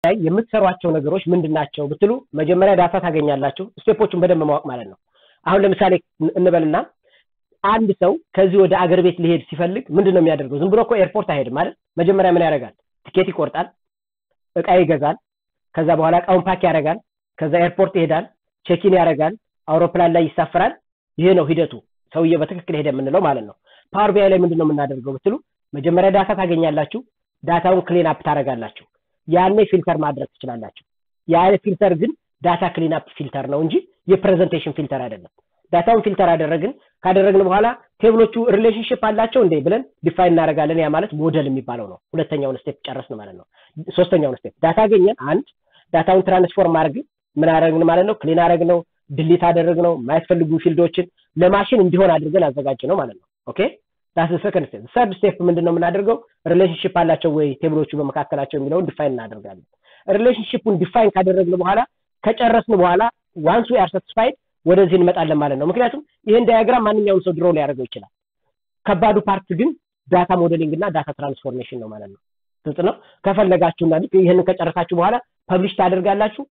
ላይ የምትሰሯቸው ነገሮች ምንድን ናቸው ብትሉ መጀመሪያ ዳታ ታገኛላችሁ። ስቴፖቹን በደንብ ማወቅ ማለት ነው። አሁን ለምሳሌ እንበልና አንድ ሰው ከዚህ ወደ አገር ቤት ሊሄድ ሲፈልግ ምንድን ነው የሚያደርገው? ዝም ብሎ እኮ ኤርፖርት አይሄድም ማለት መጀመሪያ ምን ያደርጋል? ትኬት ይቆርጣል፣ እቃ ይገዛል፣ ከዛ በኋላ እቃውን ፓክ ያደርጋል፣ ከዛ ኤርፖርት ይሄዳል፣ ቼኪን ያደርጋል፣ አውሮፕላን ላይ ይሳፈራል። ይሄ ነው ሂደቱ። ሰውዬ በትክክል ሄደ የምንለው ማለት ነው። ፓወር ቢአይ ላይ ምንድን ነው የምናደርገው ብትሉ መጀመሪያ ዳታ ታገኛላችሁ። ዳታውን ክሊን አፕ ታደርጋላችሁ። ያኔ ፊልተር ማድረግ ትችላላችሁ። ያኔ ፊልተር ግን ዳታ ክሊን አፕ ፊልተር ነው እንጂ የፕሬዘንቴሽን ፊልተር አይደለም። ዳታውን ፊልተር አደረግን ካደረግን በኋላ ቴብሎቹ ሪሌሽንሽፕ አላቸው እንዴ ብለን ዲፋይን እናደርጋለን። ያ ማለት ሞዴል የሚባለው ነው። ሁለተኛውን ስቴፕ ጨረስን ማለት ነው። ሶስተኛውን ስቴፕ ዳታ አገኘን። አንድ ዳታውን ትራንስፎርም አድርግ ምን አደረግን ማለት ነው። ክሊን አደረግ ነው፣ ድሊት አደረግ ነው። የማያስፈልጉ ፊልዶችን ለማሽን እንዲሆን አድርገን አዘጋጅ ነው ማለት ነው። ኦኬ ዳስ ሰከንድ ስቴፕ። ሰርድ ስቴፕ ምንድን ነው የምናደርገው? ሪሌሽንሽፕ አላቸው ወይ ቴብሎቹ በመካከላቸው የሚለውን ዲፋይን እናደርጋለን። ሪሌሽንሽፑን ዲፋይን ካደረግን በኋላ ከጨረስን በኋላ ዋንስ ዊ አር ሳቲስፋይድ ወደዚህ እንመጣለን ማለት ነው። ምክንያቱም ይህን ዳያግራም ማንኛውም ሰው ድሮ ሊያደርገው ይችላል። ከባዱ ፓርት ግን ዳታ ሞዴሊንግ እና ዳታ ትራንስፎርሜሽን ነው ማለት ነው። ግልጽ ነው። ከፈለጋችሁና ልክ ይህንን ከጨረሳችሁ በኋላ ፐብሊሽ ታደርጋላችሁ።